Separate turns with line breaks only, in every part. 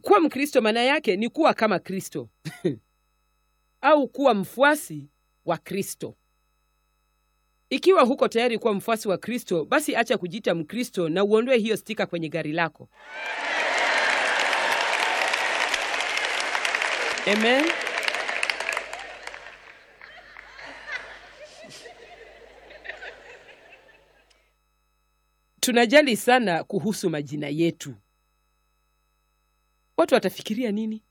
kuwa mkristo maana yake ni kuwa kama kristo au kuwa mfuasi wa kristo ikiwa huko tayari kuwa mfuasi wa kristo basi acha kujiita mkristo na uondoe hiyo stika kwenye gari lako amen tunajali sana kuhusu majina yetu watu watafikiria nini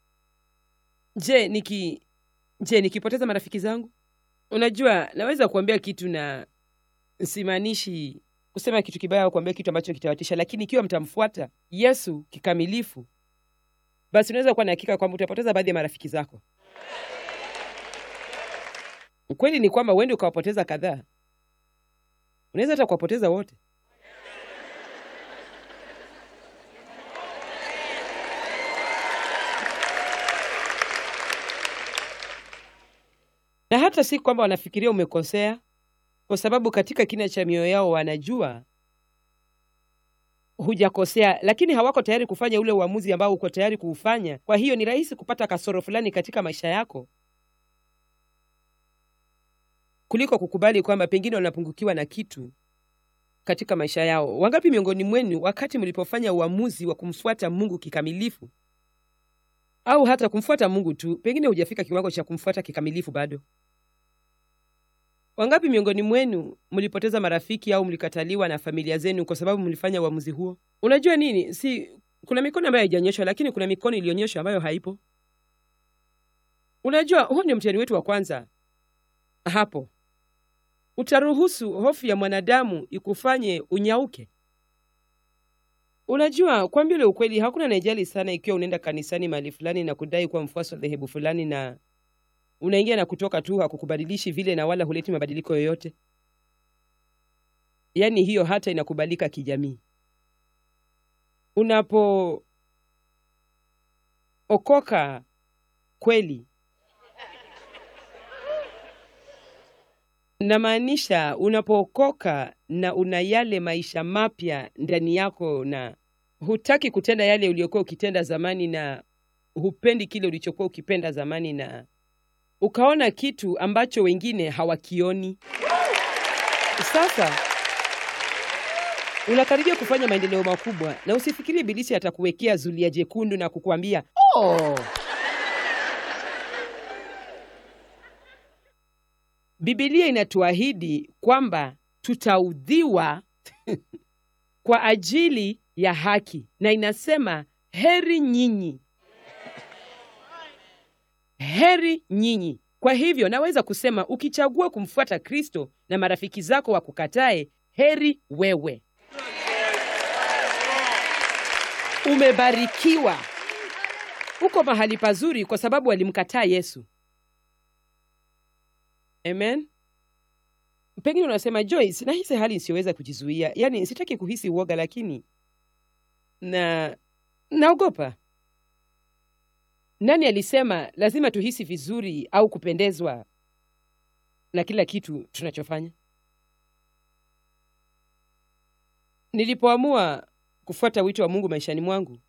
je niki je nikipoteza marafiki zangu unajua naweza kuambia kitu na simaanishi kusema kitu kibaya au kuambia kitu ambacho kitawatisha lakini ikiwa mtamfuata yesu kikamilifu basi unaweza kuwa na hakika kwamba utapoteza baadhi ya marafiki zako ukweli ni kwamba uende ukawapoteza kadhaa unaweza hata kuwapoteza wote na hata si kwamba wanafikiria umekosea kwa sababu katika kina cha mioyo yao wanajua hujakosea lakini hawako tayari kufanya ule uamuzi ambao uko tayari kuufanya kwa hiyo ni rahisi kupata kasoro fulani katika maisha yako kuliko kukubali kwamba pengine wanapungukiwa na kitu katika maisha yao wangapi miongoni mwenu wakati mlipofanya uamuzi wa kumfuata mungu kikamilifu au hata kumfuata mungu tu pengine hujafika kiwango cha kumfuata kikamilifu bado wangapi miongoni mwenu mlipoteza marafiki au mlikataliwa na familia zenu kwa sababu mlifanya uamuzi huo unajua nini si kuna mikono ambayo haijanyeshwa lakini kuna mikono iliyonyeshwa ambayo haipo unajua huo ndio mtihani wetu wa kwanza hapo utaruhusu hofu ya mwanadamu ikufanye unyauke unajua kwambia ule ukweli hakuna anayejali sana ikiwa unaenda kanisani mahali fulani na kudai kuwa mfuasi wa dhehebu fulani na unaingia na kutoka tu hakukubadilishi vile na wala huleti mabadiliko yoyote yaani hiyo hata inakubalika kijamii unapookoka kweli namaanisha unapookoka na una yale maisha mapya ndani yako na hutaki kutenda yale uliokuwa ukitenda zamani na hupendi kile ulichokuwa ukipenda zamani na ukaona kitu ambacho wengine hawakioni sasa unakaribia kufanya maendeleo makubwa na usifikirie ibilisi atakuwekea zulia jekundu na kukuambia oh. bibilia inatuahidi kwamba tutaudhiwa kwa ajili ya haki na inasema heri nyinyi heri nyinyi kwa hivyo naweza kusema ukichagua kumfuata kristo na marafiki zako wakukatae heri wewe umebarikiwa uko mahali pazuri kwa sababu walimkataa yesu amen pengine unasema joyce nahisi hali isiyoweza kujizuia yaani sitaki kuhisi uoga lakini na naogopa nani alisema lazima tuhisi vizuri au kupendezwa na kila kitu tunachofanya nilipoamua kufuata wito wa mungu maishani mwangu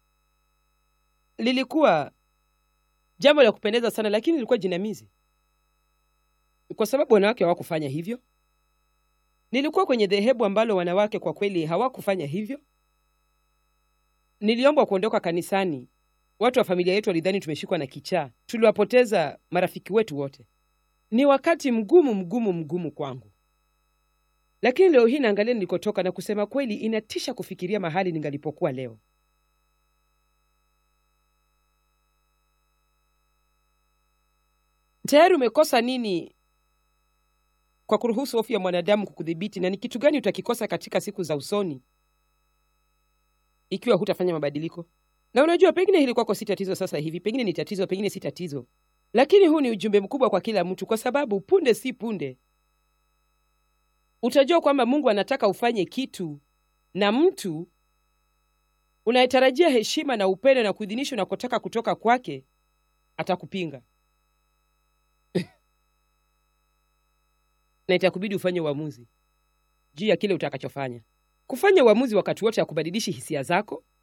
lilikuwa jambo la kupendeza sana lakini lilikuwa jinamizi kwa sababu wanawake hawakufanya hivyo nilikuwa kwenye dhehebu ambalo wanawake kwa kweli hawakufanya hivyo niliombwa kuondoka kanisani watu wa familia yetu walidhani tumeshikwa na kichaa tuliwapoteza marafiki wetu wote ni wakati mgumu mgumu mgumu kwangu lakini leo hii naangalia nilikotoka na kusema kweli inatisha kufikiria mahali ningalipokuwa leo tayari umekosa nini kwa kuruhusu hofu ya mwanadamu kukudhibiti na ni kitu gani utakikosa katika siku za usoni ikiwa hutafanya mabadiliko na unajua pengine hili kwako si tatizo sasa hivi pengine ni tatizo pengine si tatizo lakini huu ni ujumbe mkubwa kwa kila mtu kwa sababu punde si punde utajua kwamba mungu anataka ufanye kitu na mtu unayetarajia heshima na upendo na kuidhinishwa unakotaka kutoka kwake atakupinga na itakubidi ufanye uamuzi juu ya kile utakachofanya kufanya uamuzi wakati wote hakubadilishi hisia zako